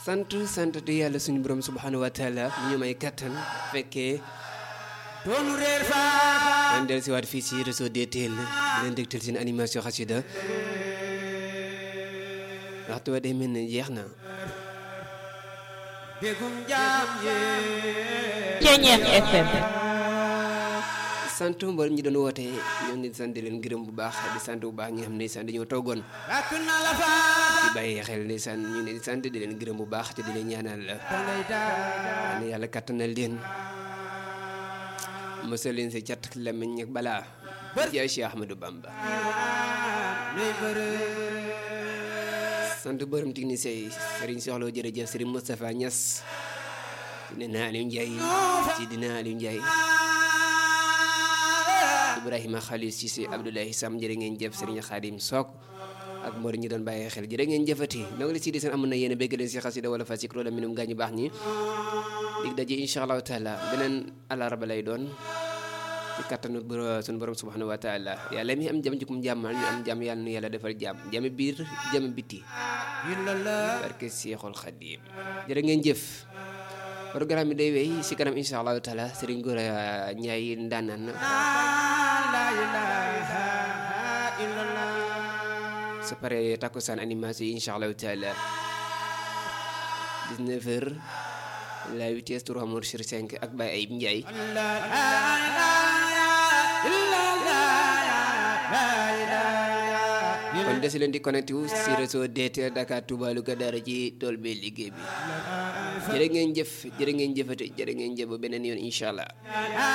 sant sant di yàlla suñu borom subhanahu wa taala mu ñu may kattan fekkee doonu réer fa man del si waat fii si réseau DTL leen dégtal seen animation xasida waxtu wa day mel ne jeex na bégum jaam yee Ceñeex FM sant mboolem ñi doon woote ñoo ngi sant di leen gërëm bu baax di sant bu baax ñi nga xam ne ndeysaan dañoo toogoon rakk na la fa di bàyyi xel ndeysaan ñu ne di sant di leen gërëm bu baax te di leen ñaanal dangay daa ne yàlla kattanal leen mësal leen si cat lamiñ ak balaa jaay Cheikh Ahmadou Bamba nuy bëre sant borom technicien yi Serigne Soxla jërëjëf Serigne Moustapha Niass dina Aliou Ndiaye ci dina Aliou Ndiaye Ibrahima Khalil Cissé Abdoulaye Sam jërë ngeen jëf Serigne Khadim Sok ak Mor ñi doon bàyyi xel jërë ngeen jëfati noo ngi la si di seen amoon na yéen a bégg leen si xasida wala fasik loola minum gaañu baax ñi dig daje incha allahu taala beneen alarba lay doon ci kattanu boro- sunu borom subhanahu wa taala yàlla mi am jam jukum jàmmal ñu am jàmm yàlla nu yàlla defal jàmm jàmm biir jàmm biti illa la barke Seexul Xadim jërë ngeen jëf programme bi day wéy si kanam incha allahu taala Serigne Gora Ndiaye ndaanaan la ilaha illa la su paree takkusaan animation yi incha allahu taala 19 heures la vitesse 3 mor sur 5 ak Baye Ayib Ndiaye la ilaha illa la la ilaha kon des leen di connecté wu si réseau DTL Dakar Touba Louga dara ci tool bi liggéey bi jërë ngeen jëf jërë ngeen jëfate jërë ngeen jëf ba beneen yoon incha allah